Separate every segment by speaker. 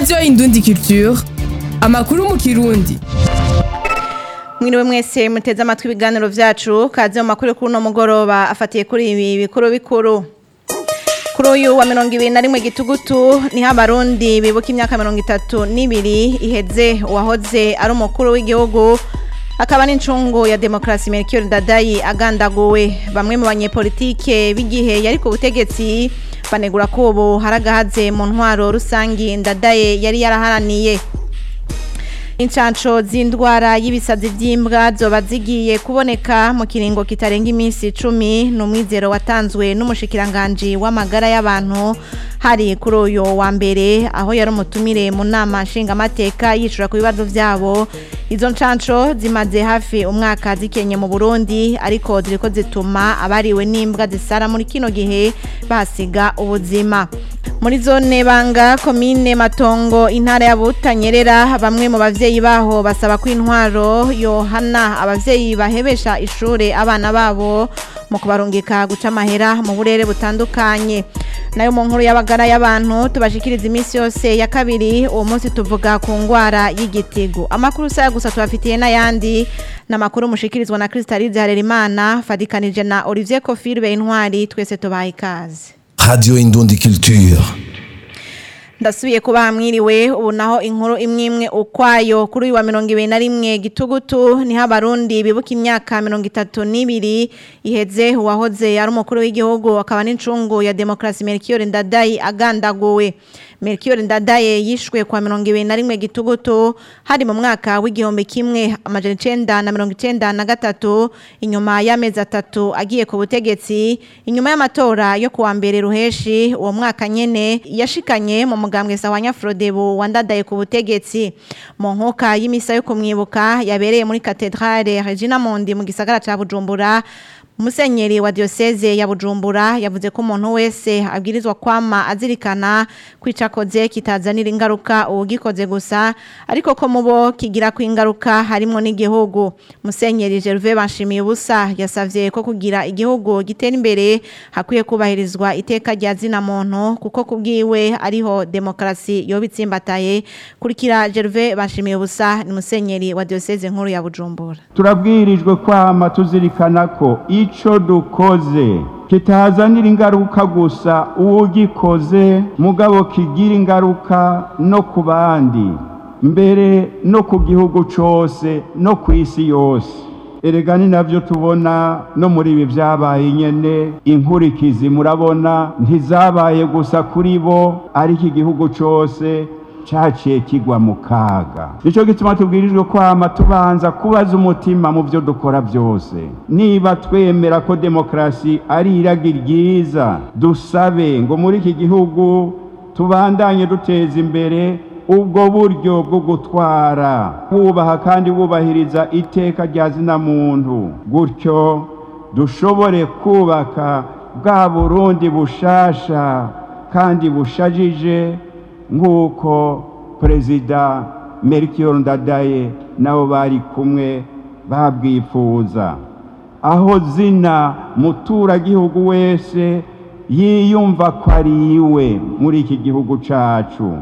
Speaker 1: radiyo indundi culture amakuru mu kirundi
Speaker 2: mwiriwe mwese muteze amatwi ibiganiro vyacu kaze mu makuru kuri uno mugoroba afatiye kuri ibi bikuru bikuru kuri uyu wa mirongo ibiri na rimwe gitugutu niho abarundi bibuka imyaka mirongo itatu n'ibiri iheze uwahoze ari umukuru w'igihugu akaba n'incungu ya demokarasi Melchior Ndadayi agandaguwe bamwe mu banyepolitike b'igihe yari ku butegetsi banegura ko ubu haragahaze mu ntwaro rusangi Ndadaye yari yaraharaniye Incanco z'indwara y'ibisazi vy'imbwa zoba zigiye kuboneka mu kiringo kitarenga iminsi 10 n'umwizero watanzwe n'umushikiranganje w'amagara y'abantu hari kuri uyo wa mbere aho yari umutumire mu nama nshingamateka yicura ku bibazo vyabo izo ncanco zimaze hafi umwaka zikenye mu Burundi ariko ziriko zituma abariwe n'imbwa zisara muri kino gihe basiga ubuzima muri zone banga komine matongo intara ya Butanyerera bamwe mu bavyeyi baho basaba ko intwaro yohana abavyeyi bahebesha ishure abana babo mu kubarungika guca amahera mu burere butandukanye nayo mu nkuru y'abagara y'abantu tubashikiriza iminsi yose ya kabiri uwo munsi tuvuga ku ngwara y'igitigu amakuru saya gusa tubafitiye n'ayandi n'amakuru mushikirizwa na Crystalide Harerimana fadikanije na Olivier Kofirbe intwari twese tubaye ikaze
Speaker 3: Radio Indundi Culture.
Speaker 2: ndasubiye kuba hamwiriwe ubu naho inkuru imwe imwe ukwayo kuri uyu wa mirongo ibiri na rimwe gitugutu niho abarundi bibuka imyaka mirongo itatu n'ibiri iheze uwahoze ari umukuru w'igihugu akaba n'incungu ya demokarasi Melchior Ndadayi agandaguwe Melchior Ndadaye yishwe kwa mirongo ibiri na rimwe gitugutu hari mu mwaka w'igihumbi kimwe amajana icenda na mirongo icenda na gatatu inyuma y'amezi atatu agiye ku butegetsi inyuma y'amatora yo kuwa mbere ruheshi uwo mwaka nyene yashikanye mu mugambwe sawa Nyafrodebu wandadaye ku butegetsi mu nkoka y'imisa yo kumwibuka yabereye muri katedrale Regina Mondi mu gisagara ca Bujumbura Musenyeri wa diocese ya Bujumbura yavuze ko umuntu wese abwirizwa kwama azirikana kwicakoze kitazanira ingaruka uwugikoze gusa ariko ko mubo kigira ku ingaruka harimo n'igihugu Musenyeri Gervais Banshimiye ubusa yasavye ko kugira igihugu gitera imbere hakwiye kubahirizwa iteka rya zina muntu kuko kubwiwe ariho demokrasi yobitsimbataye kurikira Gervais Banshimiye ubusa ni Musenyeri wa diocese nkuru ya Bujumbura
Speaker 4: turabwirijwe kwama tuzirikana ko ico dukoze kitazanira ingaruka gusa uwugikoze mugabo kigira ingaruka no ku bandi mbere no ku gihugu cose no ku isi yose erega ni navyo tubona no muri ibi vyabaye nyene inkurikizi murabona ntizabaye gusa kuri bo ariko igihugu cose caciye kigwa mu kaga nico gituma tubwirijwe kwama tubanza kubaza umutima mu byo dukora byose niba twemera ko demokarasi ari iragi ryiza dusabe ngo muri iki gihugu tubandanye duteza imbere ubwo buryo bwo gutwara wubaha kandi wubahiriza iteka rya zina muntu gutyo dushobore kubaka bwa burundi bushasha kandi bushajije nk'uko perezida Melchior Ndadaye nabo bari kumwe babwifuza aho zina muturagihugu wese yiyumva ko ari iwe muri iki gihugu cacu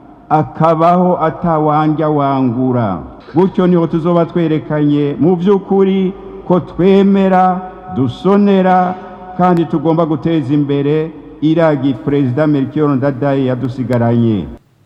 Speaker 4: akabaho atawanja wangura gutyo niho tuzoba twerekanye mu by'ukuri ko twemera dusonera kandi tugomba guteza imbere iragi perezida Melchior Ndadaye yadusigaranye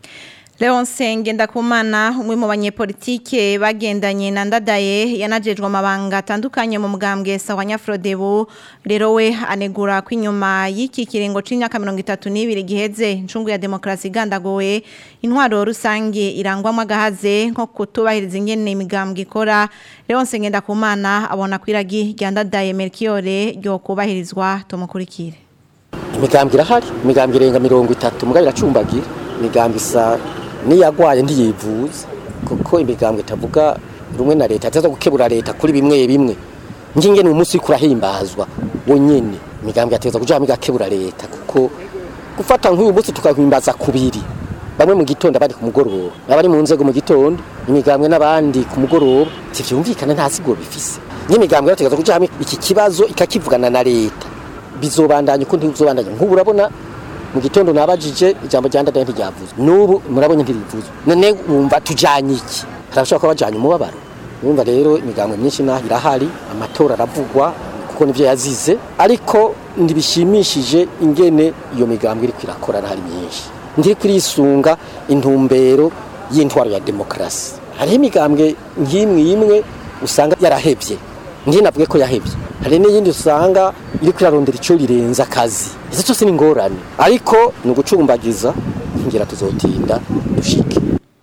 Speaker 2: Leonce Ngendakumana umwe mu banyepolitike bagendanye na Ndadaye yanajejwe amabanga atandukanye mu mugambwe sawa Nyafrodebu rero we anegura ko inyuma y'iki kiringo c'imyaka 32 giheze incungu ya demokrasi gandagowe intwaro rusange irangwamo agahaze nko kutubahiriza ingene imigambwe ikora Leonce Ngendakumana abona kwiragi rya Ndadaye Melchior ryo kubahirizwa tumukurikire
Speaker 5: imigambwe irahari imigambwe irenga mirongo itatu mugabo iracumbagira imigambwe isa niyagwaye ntiyivuza kuko imigambwe itavuga rumwe na leta ataza gukebura leta kuri bimwe bimwe nginge ni umunsi kuраhimbazwa wonyene imigambwe yateza kuja migakebura leta kuko gufata nk'uyu munsi tukahimbaza kubiri bamwe mu gitondo abandi ku mugoroba abari mu nzego mu gitondo imigambwe n'abandi ku mugoroba tivyumvikana nta siguro bifise n'imigambwe yategeza kuja iki kibazo ikakivugana na leta bizobandanya uko ntibizobandanya nk'ubu urabona mu gitondo nabajije ijambo rya ndadaye ntiryavuzwe n'ubu murabonye ntirivuzwe none wumva tujanye iki harashobora kuba bajanye umubabaro urumva rero imigambwe myinshi naho irahari amatora aravugwa kuko nivyo yazize ariko ntibishimishije ingene iyo migambwe iriko irakora ntari myinshi ntiriko irisunga intumbero y'intwaro ya demokarasi hariho imigambwe nk'imwe imwe usanga yarahevye ndiye navuge ko yahevye hari n'iyindi usanga iriko irarondera ico rirenza akazi izo cyose ni ingorane ariko ni ugucumbagiza ngira tuzotinda dushike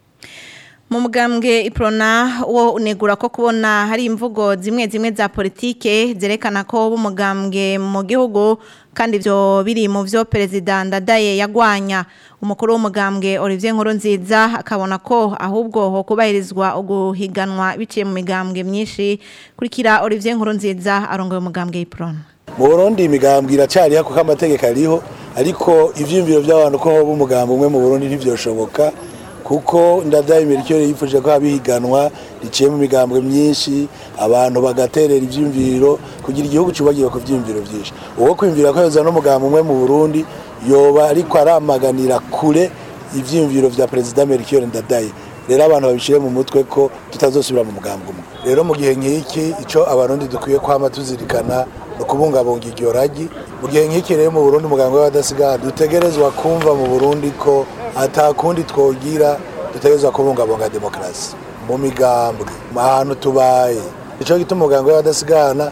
Speaker 2: mu mugambwe iprona wo unegura ko kubona hari imvugo zimwe zimwe za politike zerekana ko b'umugambwe mu gihugu kandi ibyo biri mu byo perezida ndadaye yagwanya umukuru w'umugambwe Olivier Nkurunziza akabona ko ahubwo ho kubahirizwa uguhiganwa biciye mu migambwe myinshi kurikira Olivier Nkurunziza arongoye umugambwe iprona
Speaker 6: mu burundi imigambwe iracyariho kuko amategeko ariho ariko ivyiyumviro by'abantu ko hoba umugambi umwe mu burundi ntivyoshoboka kuko ndadaye imirikiyore yifuje ko habihiganwa riciye mu migambwe myinshi abantu bagaterera ivyiyumviro kugira igihugu cyubagiwe ku vyiyumviro vyinshi uwo kwiyumvira ko yoza n'umugambi umwe mu burundi yoba ariko aramaganira kure ivyiyumviro vya perezida merikiyore ndadaye rero abantu babishire mu mutwe ko tutazosubira mu mugambi umwe rero mu gihe nk'iki ico abarundi dukwiye kwama tuzirikana no kubungabunga iryo ragi mu gihe nk'iki rero mu burundi umugambi w'abadasigana dutegerezwa kumva mu burundi ko atakundi twogira dutegerezwa kubungabunga demokarasi mu migambwe ahantu tubaye ico gituma umugambi w'abadasigana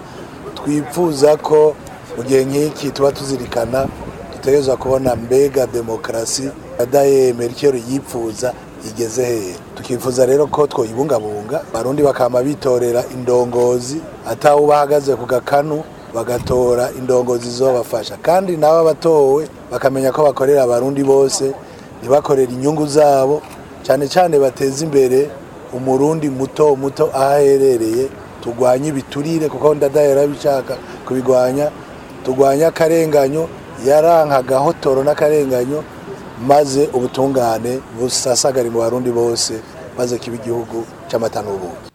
Speaker 6: twifuza ko mu gihe nk'iki tuba tuzirikana dutegerezwa kubona mbega demokarasi adaye merikero yipfuza igeze hehe tukifuza rero ko twoyibungabunga barundi bakama bitorera indongozi atawe bahagaze ku gakanu bagatora indongozi zobafasha kandi nabo abatowe bakamenya ko bakorera abarundi bose ntibakorera inyungu zabo cyane cyane bateza imbere umurundi muto muto aho aherereye turwanye ibiturire kuko ndadaye yarabishaka kubigwanya turwanye akarenganyo yarankaga hotoro n'akarenganyo maze ubutungane busasagare mu barundi bose maze kiba igihugu cy'amata n'ubuki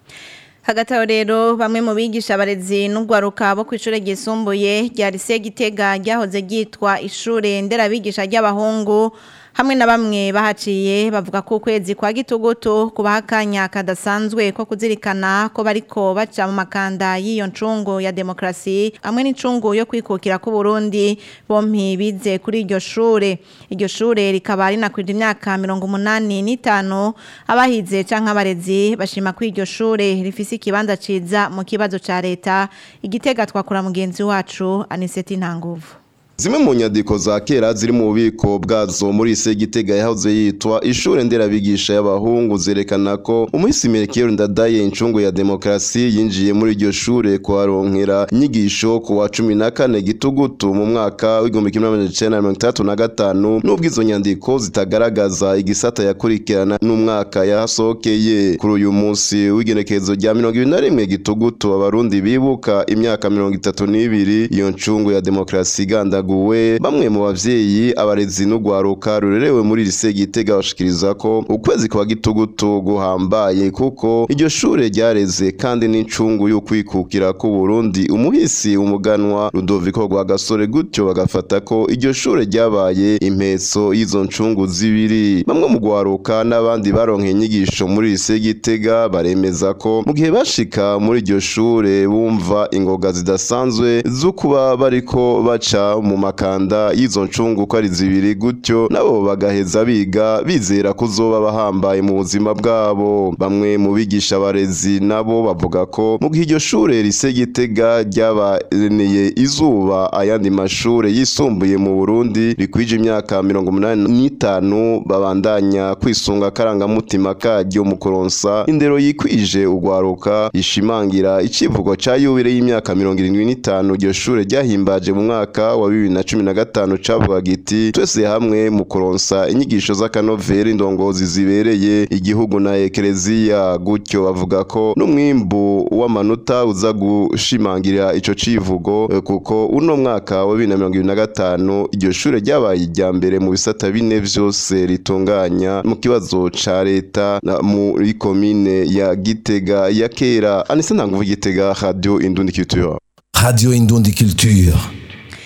Speaker 2: hagati aho rero bamwe mu bigisha abarezi n'urwaruka bo ku ishuri ryisumbuye rya lise gitega ryahoze ryitwa ishuri nderabigisha ry'abahungu hamwe na bamwe bahaciye bavuga ko ukwezi kwa gitugutu kubaha akanya kadasanzwe ko kuzirikana ko bariko baca mu makanda y'iyo ncungu ya demokarasi hamwe n'incungu yo kwikukira ku Burundi bompi bize kuri iryo shure iryo shure rikaba rinakwije imyaka mirongo umunani n'itanu abahize canke abarezi bashima ko iryo shure rifise ikibanza ciza mu kibazo ca leta igitega twakura mugenzi wacu Aniseti Ntanguvu
Speaker 7: Zimwe mu nyandiko za kera ziri mu bubiko bwazo muri ise gitega yahoze yitwa ishure nderabigisha y'abahungu zerekana ko umuhisi Melchior Ndadaye incungu ya demokrasi yinjiye muri iryo shure kuharonkera inyigisho ku wa 14 gitugutu mu mwaka w'igihumbi kimwe n'amajana icenda na mirongo itandatu na gatanu nubwo izo nyandiko zitagaragaza igisata yakurikirana n'umwaka yahasohokeye kuri uyu munsi w'igenekerezo rya mirongo ibiri na rimwe gitugutu abarundi bibuka imyaka mirongo itatu n'ibiri iyo ncungu ya demokrasi iganda guwe bamwe mu bavyeyi abarezi n'ugwaruka rurerewe muri lise gitega bashikiriza ko ukwezi kwa gitugutu guhambaye kuko iryo shure ryareze kandi n'incungu y'ukwikukira ku Burundi umuhisi umuganwa Rudoviko rwa gasore gutyo bagafata ko iryo shure ryabaye impetso y'izo ncungu zibiri bamwe mu gwaruka n'abandi baronke inyigisho muri lise gitega baremeza ko mu gihe bashika muri iryo shure bumva ingoga zidasanzwe zo kuba bariko baca mu makanda y'izo ncungu ko ari zibiri gutyo nabo bagaheza biga bizera kuzoba bahambaye mu buzima bwabo bamwe mu bigisha abarezi nabo bavuga ko mu gihe iryo shure rise gitega ryabaneye izuba ayandi mashure yisumbuye mu Burundi rikwije imyaka mirongo umunani n'itanu babandanya kwisunga akarangamutima karyo mu kuronsa indero yikwije ugwaruka ishimangira icivugo ca yubire y'imyaka mirongo irindwi n'itanu iryo shure ryahimbaje mu mwaka wa bibiri na cumi na gatanu cavuga giti twese hamwe mu kuronsa inyigisho z'akanovera indongozi zibereye igihugu na ekereziya gutyo bavuga ko n'umwimbu w'amanota uza gushimangira ico civugo eh, kuko uno mwaka wa bibiri na mirongo ibiri na gatanu iryo shure ryabaye irya mbere mu bisata bine vyose ritunganya mu kibazo ca leta na- muri komine ya gitega ya kera anise ntanguvu gitega radio indundi culture
Speaker 3: Radio Indundi Culture.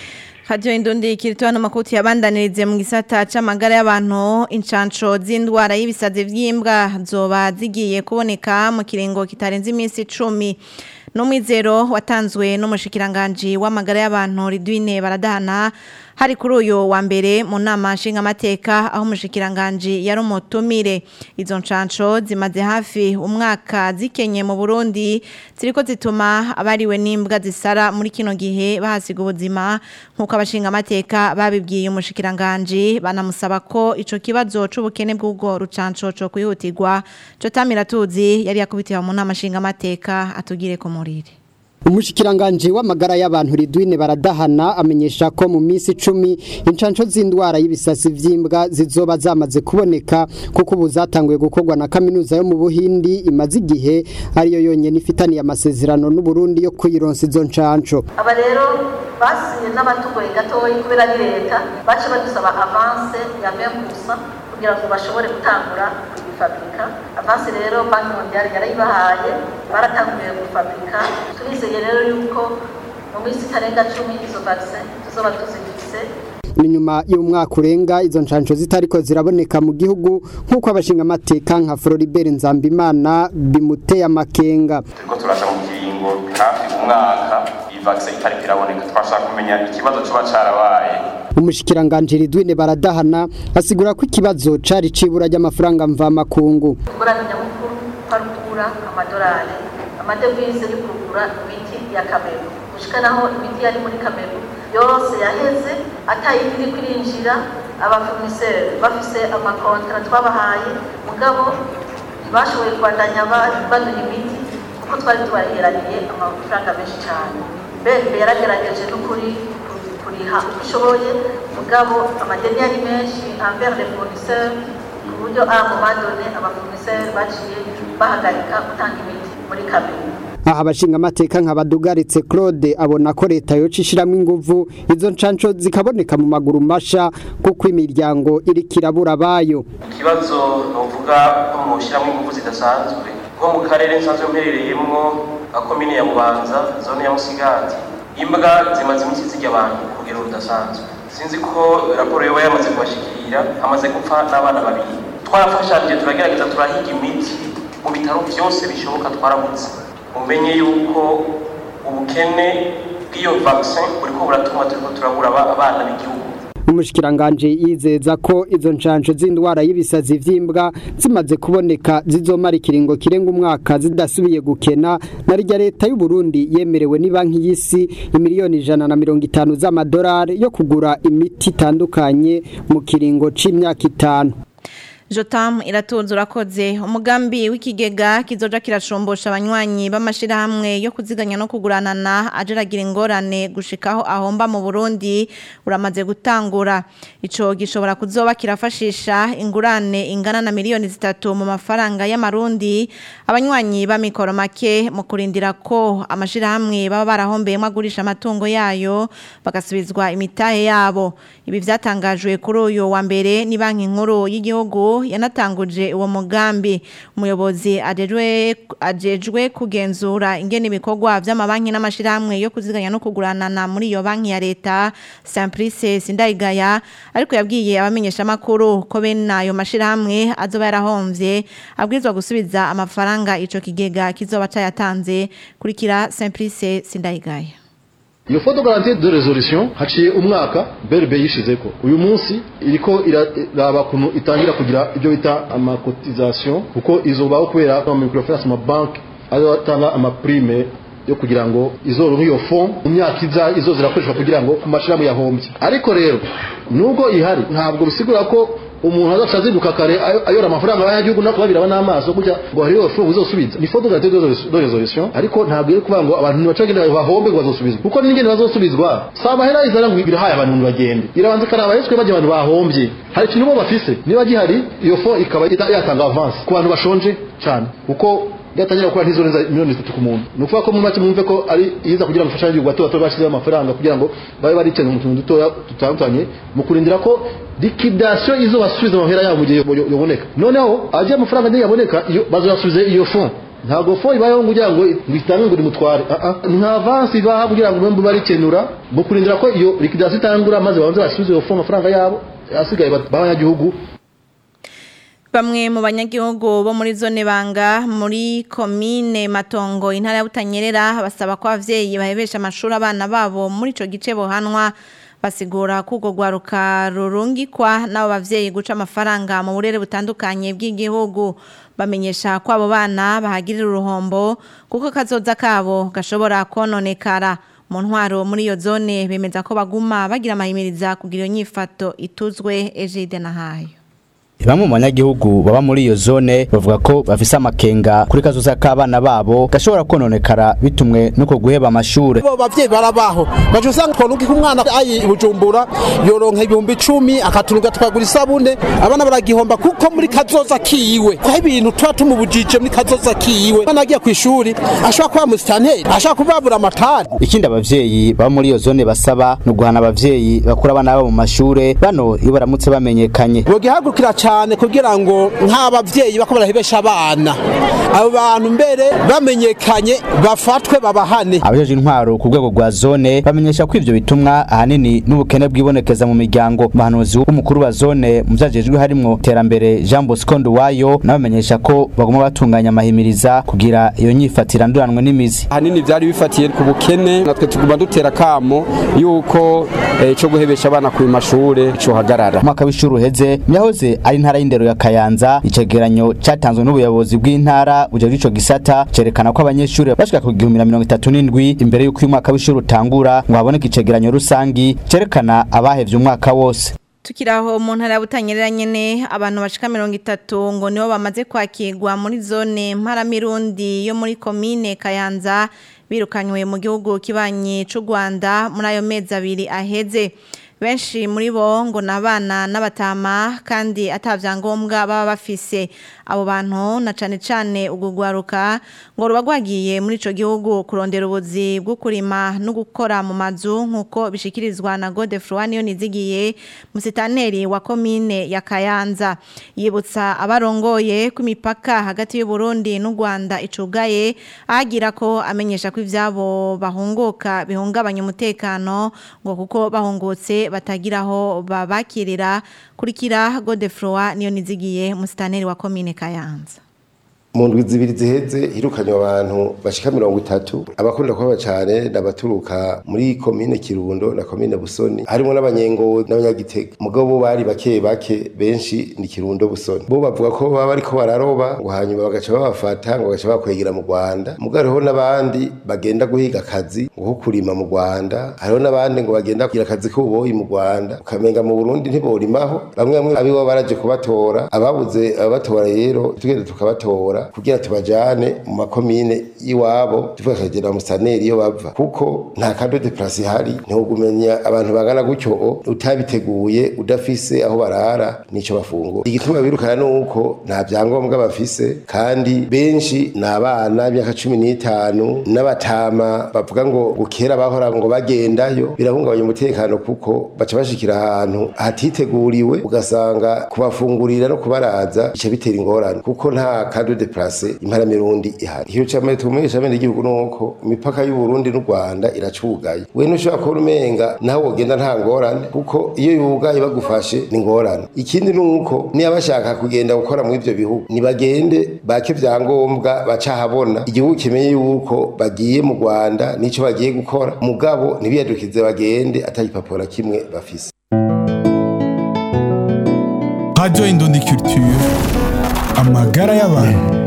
Speaker 2: Radio Indundi kirito hano makuti yabandanirize mu gisata c'amagara y'abantu incanco z'indwara y'ibisazi vy'imbwa zoba zigiye kuboneka mu kiringo kitarenze iminsi 10 Numwizero watanzwe n'umushikiranganje w'amagara y'abantu Ridwine baradahana hari kuri uyu wa mbere mu nama nshingamateka aho umushikiranganje yari umutumire izo ncanco zimaze hafi umwaka zikenye mu Burundi ziriko zituma abariwe n'imbwa zisara muri kino gihe bahasiga ubuzima nkuko abashingamateka babibwiye umushikiranganje banamusaba ko ico kibazo c'ubukene bw'ubwo rucanco co kwihutirwa co tamira tuzi yari yakubitiwe mu nama nshingamateka atugire ko murire
Speaker 8: Umushikiranganje w'amagara y'abantu Ridwine baradahana amenyesha ko mu minsi 10 incanco z'indwara y'ibisasi vy'imbwa zizoba zamaze kuboneka kuko ubu zatanguye gukorwa na kaminuza yo mu Buhindi imaze igihe ariyo yonyene ifitaniye amasezerano n'u Burundi yo kuyironsa izo ncanco
Speaker 9: aba rero basiye n'abatugoye gatoyi kubera ari leta bace badusaba avance ya 20% kugira ngo bashobore gutangura kuyifabrika avance rero banki mondiale yarayibahaye baratanguye gufabrika turizeye rero yuko mu minsi itarenga cumi izo vaccin tuzoba tuzifise
Speaker 8: ni nyuma y'umwaka urenga izo nshansho zitariko ziraboneka mu gihugu nk'uko abashinga amateka nka Floribert Nzambimana bimuteye amakenga
Speaker 10: turiko turaja mu kiringo hafi umwaka iyi vaccin itariko iraboneka twashaka kumenya ikibazo coba carabaye
Speaker 8: umushikiranganje Ridwine baradahana asigura ko ikibazo cari cibura ry'amafaranga mva makungu
Speaker 9: ingorane nyamukuru parukura amadolari amadevize yo kugura imiti ya kameru gushika naho imiti yari muri kameru yose yaheze atayindi iri kwirinjira abafournisseur bafise amakontra twabahaye mugabo ntibashoboye kubandanya baduha imiti kuko twari tubaheraniye amafaranga menshi cyane mbere yaragerageje n'ukuri kuriha uko ishoboye mugabo amadeni yari menshi envers les fournisseurs ku buryo à un moment donné abafournisseurs baciye bahagarika gutanga imiti muri kameru
Speaker 8: aha abashinga amateka nka badugaritse Claude abona ko leta yoca ishiramo inguvu izo ncanco zikaboneka mu maguru masha kuko imiryango iri kirabura bayo
Speaker 10: ikibazo novuga ko mushyiramo ingufu zidasanzwe nko mu karere nsanzwe mperereyemwo nka komine ya bubanza zone ya musigati imbwa zimaze iminsi zirya abantu ku rugero rudasanzwe sinzi ko raporo yoba yamaze kubashikira hamaze gupfa n'abana babiri twarafashanyije turagerageza turahiga imiti mu bitaro byose bishoboka twarabutse umenye yuko ubukene bw'iyo vaccin buriko buratuma turiko turabura abana b'igihugu
Speaker 8: umushikiranganje yizeza ko izo nshansho z'indwara y'ibisazi vy'imbwa zimaze kuboneka zizomara ikiringo kirenga umwaka zidasubiye gukena na rya leta y'u Burundi yemerewe ni banki y'isi imiliyoni ijana na mirongo itanu z'amadolari yo kugura imiti itandukanye mu kiringo c'imyaka itanu
Speaker 2: Jotam iratunze urakoze umugambi w'ikigega kizoja kirashombosha abanywanyi b'amashirahamwe yo kuziganya no kuguranana ajeragira ingorane gushikaho ahomba mu Burundi uramaze gutangura ico gishobora kuzoba kirafashisha ingurane ingana na miliyoni zitatu mu mafaranga y'amarundi abanywanyi b'amikoro make mu kurindira ko amashirahamwe baba barahombeyemo agurisha amatungo yayo bagasubizwa imitahe yabo ibi vyatangajwe kuri uyu wa mbere ni banki nkuru y'igihugu yanatanguje uwo mugambi umuyobozi ajejwe ajejwe kugenzura ingene ibikorwa vy'amabanki n'amashirahamwe yo kuziganya no kuguranana muri iyo banki ya leta Simplice Sindayigaya ariko yabwiye abamenyesha makuru ko bene ayo mashirahamwe azoba yarahomvye abwirizwa gusubiza amafaranga ico kigega kizoba cayatanze kurikira Simplice Sindayigaya
Speaker 11: iyo foto garantie de resolution haciye umwaka BRB yishizeko uyu munsi iriko iraba kuntu itangira kugira ibyo bita amacotisation kuko izobaho kubera ama microfinance ama bank azatanga ama prime yo kugira ngo izoronka iyo fond mu myaka iza izo zirakoreshwa kugira ngo kumashiramu yahombye ariko rero nubwo ihari ntabwo bisigura ko umuntu azaca azinduka kare ayora amafaranga y'agihugu nako babiraba n'amaso gutya ngo hari iyo fungu uzosubiza ni foto garantie de resolution ariko ntabwo iri kuvuga ngo abantu ntibacagenda bahombe ngo bazosubizwa kuko n'ingene bazosubizwa si amahera izana ngo birahaye abantu ngo bagende irabanza ikaraba yeswe bajya abantu bahombye hari ikintu bo bafise niba gihari iyo fond ikaba yatanga avance ku bantu bashonje cyane kuko yatangira gukora ntizorenza miliyoni zitatu ku muntu ni ukuvuga ko mu make mwumve ko ari iza kugira ngo ifashe bato bato bashyizeho amafaranga kugira ngo babe baricanye mu tuntu dutoya dutandukanye mu kurindira ko liquidation izo basubiza amahera yabo mu gihe yoboneka noneho agiye amafaranga niyo yaboneka iyo bazoyasubize iyo fond ntabwo fo ibayeho kugira ngo bitange ngo rimutware ni nka avansi ibaha kugira ngo mwembe barikenura mu kurindira ko iyo liquidation itangura maze babanze basubize iyo fo amafaranga yabo asigaye b'abanyagihugu
Speaker 2: Bamwe mu banyagihugu bo muri zone banga muri komine Matongo intara ya Butanyerera basaba ko abavyeyi bahebesha amashuri abana babo muri ico gice bohanwa basigura ko urwo rwaruka rurungikwa n'abo bavyeyi guca amafaranga mu burere butandukanye bw'igihugu bamenyesha ko abo bana bahagirira uruhombo kuko kazoza kabo gashobora kononekara mu ntwaro muri iyo zone bemeza ko baguma bagira amahimiriza kugira iyo nyifato ituzwe Ejide na hayo
Speaker 12: Bamwe mu banyagihugu baba muri iyo zone bavuga ko bafise amakenga kuri kazoza k'abana babo gashobora kononekara bitumwe nuko guheba amashure.
Speaker 13: Bo bavyeyi barabaho. Baje usanga konuki kumwana ayi bujumbura yoronka ibihumbi 10 akaturuga twagura isabune abana baragihomba kuko muri kazoza kiwe. Ko ibintu twa tumubujije muri kazoza kiwe. Bana agiye ku ishuri ashaka kuba mustanteri ashaka kubabura amatari.
Speaker 12: Ikindi abavyeyi baba muri iyo zone basaba no guhana abavyeyi bakura abana babo mu mashure bano iyo baramutse bamenyekanye.
Speaker 13: Bogihagurukira cyane kugira ngo nk'abavyeyi bako barahebesha abana abo bantu mbere bamenyekanye bafatwe babahane
Speaker 12: abajeje intwaro ku rwego rwa zone bamenyesha ko ivyo bitumwa ahanini n'ubukene bwibonekeza mu miryango umuhanuzi w'umukuru wa zone mu vyajejwe harimwo terambere Jean Bosco Nduwayo nabamenyesha ko bagomba batunganya amahimiriza kugira iyo nyifatira nduranwe n'imizi
Speaker 14: ahanini vyari bifatiye ku bukene natwe tuguma dutera kamo yuko ico eh, guhebesha abana ku mashure cyo hagarara
Speaker 12: umwaka w'ishuri uheze yahoze ari intara y'indero ya Kayanza icegeranyo cyatanzwe n'ubuyobozi bw'intara buje ico gisata cerekana ko abanyeshuri bashika ku 1037 imbere y'uko uyu mwaka w'ishuri utangura ngo haboneke icegeranyo rusangi cerekana abahevye umwaka wose
Speaker 2: tukiraho mu ntara ya Butanyerera nyene abantu bashika 30 ngo nibo bamaze kwakirwa muri zone Mparamirundi yo muri commune Kayanza birukanywe mu gihugu kibanye c'u Rwanda muri ayo mezi abiri aheze benshi muri bo ngo nabana n'abatama kandi atavyangombwa baba bafise abo bantu na cane cane ugugwaruka ngo ruba rwagiye muri ico gihugu kurondera ubuzi bwo kurima no gukora mu mazu nkuko bishikirizwa na Godefroy niyo nizigiye musitaneri wa commune ya Kayanza yibutsa abarongoye ku mipaka hagati y'u Burundi n'u Rwanda icugaye agira ko amenyesha ko ivyabo bahunguka bihungabanya umutekano ngo kuko bahungutse batagiraho babakirira kurikira Godefroy niyo nizigiye musitaneri wa commune Kayanza
Speaker 15: mu ndwi zibiri ziheze hirukanywe abantu bashika mirongo itatu abakunda kuhaba cane n'abaturuka muri komine kirundo na komine busoni harimo n'abanyengo n'abanyagitega mugabo bari bake bake benshi ni kirundo busoni bo bavuga ko baba bariko bararoba ngo hanyuma bagaca babafata ngo bagaca bakwegera mu rwanda mugabo hariho n'abandi bagenda guhiga akazi ngo kurima mu rwanda hariho n'abandi ngo bagenda kugira akazi k'ububoyi mu rwanda ukamenga mu burundi ntiborimaho bamwe bamwe abibo baraje kubatora ababuze ababatora rero tugenda tukabatora kugira tubajane mu makomine y'iwabo tuvuga akagera musaneri iyo bava kuko nta kado de place ihari ntugumenya abantu bangana gutyo utabiteguye udafise aho barara nico bafungura igituma birukana nuko nta vyangombwa bafise kandi benshi ni abana b'imyaka cumi n'itanu n'abatama bavuga ngo gukera bahora ngo bagendayo birahungabanya umutekano kuko baca bashikira ahantu hatiteguriwe ugasanga kubafungurira no kubaraza bica bitera ingorane kuko nta kado de place imparamirundi ihari iyo cyamaye tumumenyesha bene igihugu nuko imipaka y'u Burundi n'u Rwanda iracugaye we nushobora ko umenga naho wogenda nta ngorane kuko iyo yugaye bagufashe ni ngorane ikindi nuko niba bashaka kugenda gukora mu ivyo bihugu nibagende bake vyangombwa baca habona igihugu kimenye yuko bagiye mu Rwanda nico bagiye gukora mugabo ntibiyadukize bagende atagipapuro kimwe bafise
Speaker 16: Radio Indundi Culture amagara y'abantu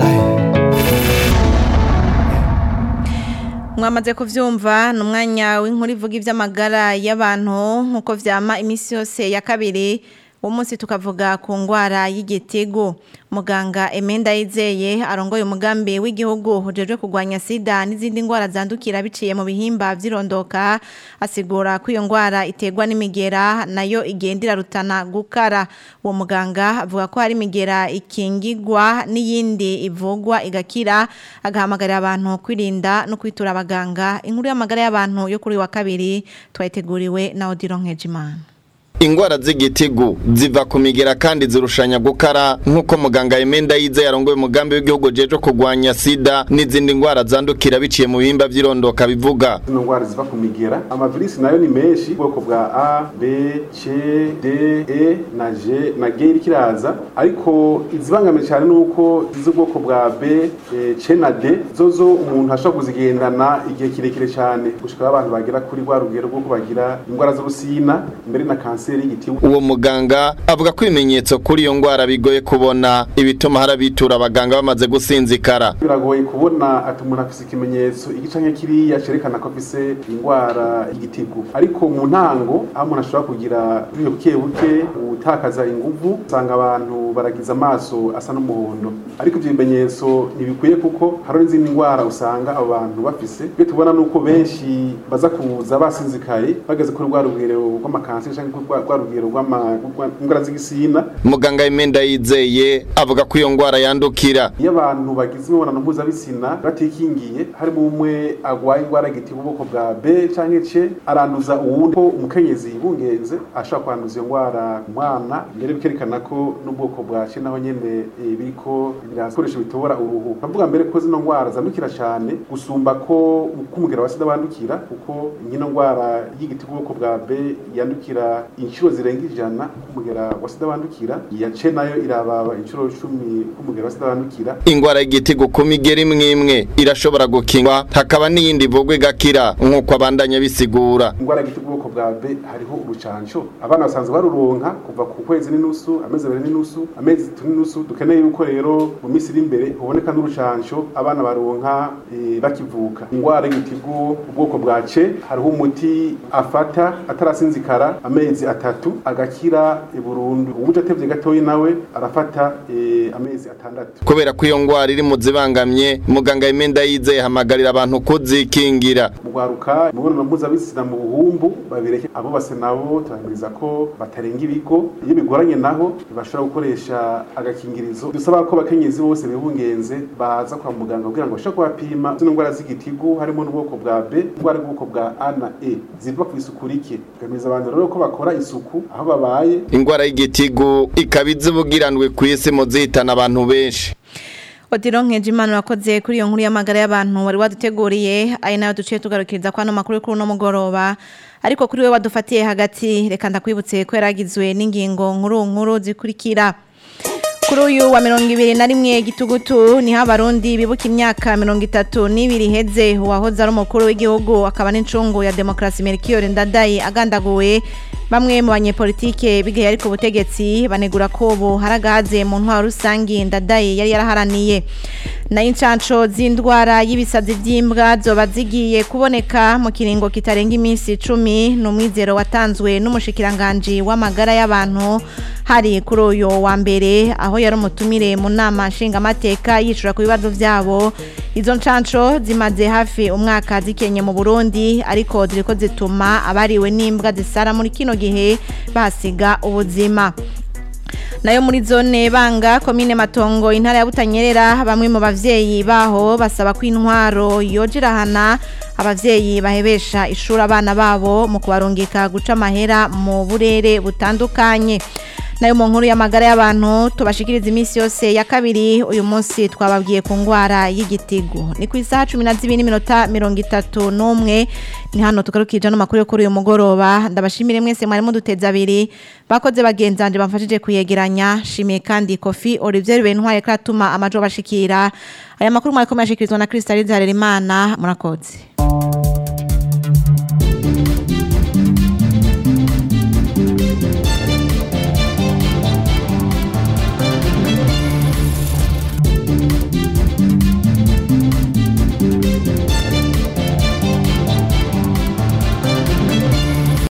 Speaker 2: mwamaze kuvyumva ni umwanya w'inkuru ivuga ivy'amagara y'abantu nk'uko vyama iminsi yose ya kabiri uwo munsi tukavuga ku ngwara y'igitigu muganga emenda yizeye arongoye umugambi w'igihugu ujejwe kurwanya sida n'izindi ngwara zandukira biciye mu bihimba vy'irondoka asigura ko iyo ngwara iterwa n'imigera nayo igenda irarutana gukara uwo muganga avuga ko hari imigera ikingigwa n'iyindi ivugwa igakira agahamagarira abantu kwirinda no kwitura abaganga inkuru y'amagara y'abantu yo kuri wa kabiri twayiteguriwe na Odilo Nkejimana
Speaker 17: ingwara z'igitigu ziva ku migera kandi zirushanya gukara nk'uko muganga Emenda yize yarongoye umugambi w'igihugu jeje kurwanya sida n'izindi ngwara zandukira biciye mu bihimba vy'irondoka bivuga
Speaker 18: zino ngwara ziva ku migera amavirisi nayo ni menshi ubwoko bwa a b c d e na g na g iriko iraza ariko izibangamiye cyane ni uko iz'ubwoko bwa b e, c na d zozo umuntu ashobora kuzigendana igihe kirekire cyane gushika aho abantu bagera kuri rwa rugero rwo bagira indwara z'urusina mbere na kanseri y'igitigu
Speaker 17: uwo muganga avuga ko ibimenyetso kuri iyo ngwara bigoye kubona ibituma harabitura abaganga bamaze gusinzikara
Speaker 18: biragoye kubona ati umuntu afise ikimenyetso igice nke kiriya cerekana ko afise indwara y'igitigu ariko mu ntango aho umuntu ashobora kugira buriyo buke buke gutakaza inguvu usanga abantu baragiza amaso asa n'umuhondo ariko ivyo bimenyetso ntibikwiye kuko hari n'izindi ndwara usanga abo bantu bafise iyo tubona nuko benshi baza kuza basinzikaye bageze kuri rwa rugero rw'amakanseri canke kuri rwa rugero rw'indwara z'igisina
Speaker 17: muganga Emenda yizeye avuga ko iyo ngwara yandukira
Speaker 18: iyo abantu bagize imibonano mpuzabitsina batikingiye harimo umwe agwaye indwara y'igitigu ubwoko bwa b canke c aranduza uwundi ko umukenyezi yibungenze ashobora kwanduza iyo ndwara umwana mbere bikerekana ko n'ubwoko bwa c naho nyene e, biriko birakoresha bitobora uruhu bavuga mbere ko zino ndwara zandukira cyane gusumba ko kumugera wa sida bandukira kuko nyino ndwara y'igitigu ubwoko bwa b yandukira inshuro zirenga ijana kumugera wa sida bandukira iya c nayo irababa inshuro cumi kumugera wa sida bandukira
Speaker 17: ingwara y'igitigu ku migeri imwe imwe irashobora gukingwa hakaba n'iyindi ivugwa igakira nk'uko abandanya bisigura
Speaker 18: indwara y'igitigu ubwoko bwa b hariho urucanco abana basanzwe baruronka kuva ku kwezi n'inusu amezi abiri n'inusu amezi atatu n'inusu dukeneye yuko rero mu minsi iri imbere huboneka n'urucanco abana baronka e, bakivuka indwara y'igitigu ubwoko bwa c hariho umuti afata atarasinzikara amezi atatu agakira e, burundu uwuje atevye gatoyi nawe arafata e, amezi atandatu
Speaker 17: kubera ko iyo ngwara iri mu zibangamye muganga Emenda yizeye hamagarira abantu kuzikingira
Speaker 18: mugwaruka imibonano mpuzabitsina mu buhumbu babireke abo base nabo turahimiriza ko batarenga ibigo iyo bigoranye naho bashobora gukoresha agakingirizo dusaba ko abakenyezi bose bibungenze baza kwa muganga kugira ngo bashobore kubapima zino ndwara z'igitigu harimo n'ubwoko bwa b indwara y'ubwoko bwa a na e ziva ku isuku rike tugamiriza abantu rero ko bakora isuku aho babaye
Speaker 17: ingwara y'igitigu ikaba izibugiranwe ku isi mu zihitana abantu benshi
Speaker 2: Odilo Nkejimana wakoze kuri iyo nkuru y'amagara y'abantu wari waduteguriye ari nayo duciye tugarukiriza kwa no makuru kuri no mugoroba ariko kuri we wadufatiye hagati reka ndakwibutse ko yaragizwe n'ingingo nkuru nkuru zikurikira kuri uyu wa mirongo ibiri na rimwe gitugutu niho abarundi bibuka imyaka mirongo itatu n'ibiri iheze uwahoze ari umukuru w'igihugu akaba n'incungu ya demokarasi Melchior Ndadaye agandaguwe bamwe mu banyepolitike bigaye ariko ubutegetsi banegura ko ubu haragahaze mu ntwaro rusangi Ndadaye yari yaraharaniye nayo incanco z'indwara y'ibisazi by'imbwa zoba zigiye kuboneka mu kiringo kitarenga iminsi icumi ni umwizero watanzwe n'umushikiranganji w'amagara y'abantu hari kuri uyu wa mbere aho yari umutumire mu nama nshingamateka yicura ku bibazo byabo izo ncanco zimaze hafi umwaka zikenye mu burundi ariko ziriko zituma abariwe n'imbwa zisara muri kino gihe basiga ubuzima nayo muri zone banga komine matongo intara ya butanyerera bamwe mu bavyeyi baho basaba ko intwaro yojerahana abavyeyi bahebesha ishuri abana babo mu kubarungika guca amahera mu burere butandukanye nayo mu nkuru y'amagara y'abantu tubashikiriza iminsi yose ya kabiri uyu munsi twababwiye ku ngwara y'igitigu ni ku isaha cumi na zibiri n'iminota mirongo itatu n'umwe ni hano tugarukije ano makuru yo kuri uyu mugoroba ndabashimire mwese mwari muduteze abiri bakoze bagenzanje bamfashije kuyegeranya shimiye kandi kofi olivier bentware ko atuma amajo bashikira aya makuru mwari ko muyashikirizwa na kristalide harerimana murakoze